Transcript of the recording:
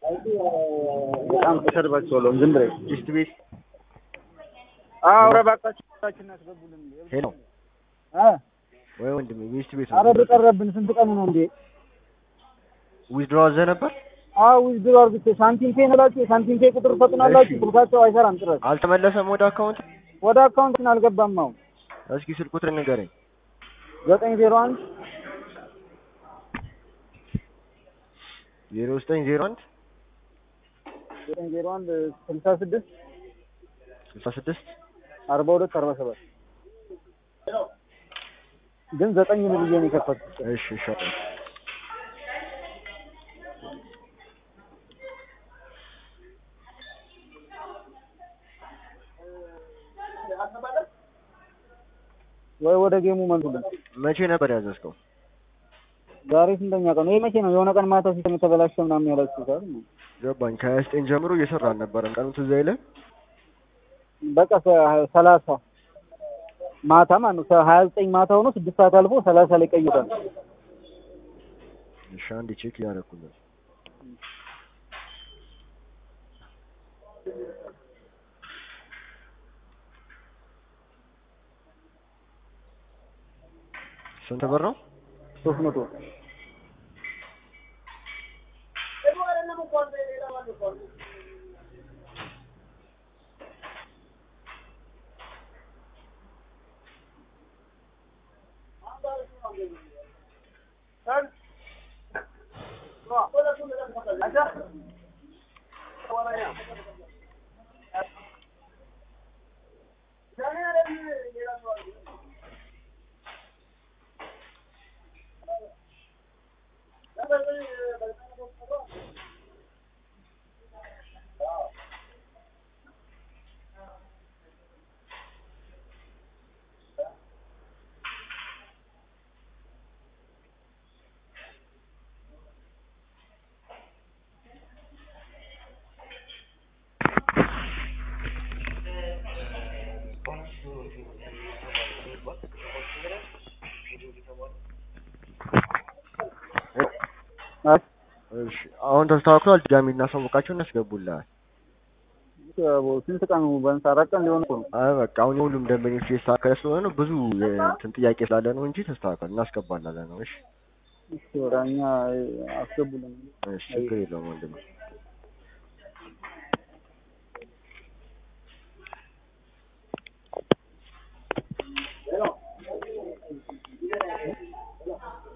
በጣም ተሰርባችኋለሁ። ዝም ብለህ ዲስት ቤት አውረ እባካችሁ ታችን ያስገቡልን። ሄሎ አ ወይ ወንድሜ ሚስት ቤት አረ በቀረብን ስንት ቀኑ ነው እንዴ? ዊዝድሮ አዘህ ነበር አዎ ዊዝድሮ አርግቼ ሳንቲም ፔ ነላችሁ የሳንቲም ፔ ቁጥር ፈጥናላችሁ። እሺ። ስልካቸው አይሰራም ጭራሽ። አልተመለሰም ወደ አካውንት ወደ አካውንትን አልገባም። አሁን እስኪ ስልክ ቁጥር ንገረኝ ዘጠኝ ዜሮ አንድ ዜሮ ዘጠኝ ዜሮ አንድ ዘጠኝ ዜሮ አንድ ስልሳ ስድስት ስልሳ ስድስት አርባ ሁለት አርባ ሰባት ግን ዘጠኝ ነው ብዬ ነው የከፈትኩት። እሺ እሺ አውጣ። ወይ ወደ ጌሙ መልሱልን። መቼ ነበር ያዘዝከው ዛሬ ስንተኛ ቀን ነው? ይሄ መቼ ነው? የሆነ ቀን ማታ ሲስተም የተበላሸ ምናምን ያላችሁት አይደል? ገባኝ ከሀያ ዘጠኝ ጀምሮ እየሰራ አልነበረም ቀኑ ትዝ አይልህ በቃ ሰ- ሰላሳ ማታ ማለት ነው። ሀያ ዘጠኝ ማታ ሆኖ ስድስት ሰዓት አልፎ ሰላሳ ላይ ቀይሯል። እሺ አንዴ ቼክ እያደረኩለት ስንት ብር ነው ሶስት መቶ እሺ አሁን ተስተካክሏል ድጋሚ እናሳውቃቸው እናስገቡልሃል ስንት ቀኑ ቢያንስ አራት ቀን ሊሆን እኮ ነው። አይ በቃ አሁን የሁሉም ደንበኞች የተስተካከለ ስለሆነ ነው ብዙ እንትን ጥያቄ ስላለ ነው እንጂ ተስተካከል እናስገባላለን ነው እሺ እሺ ወደ እኛ አስገቡልን። እሺ ችግር የለውም ወንድሜ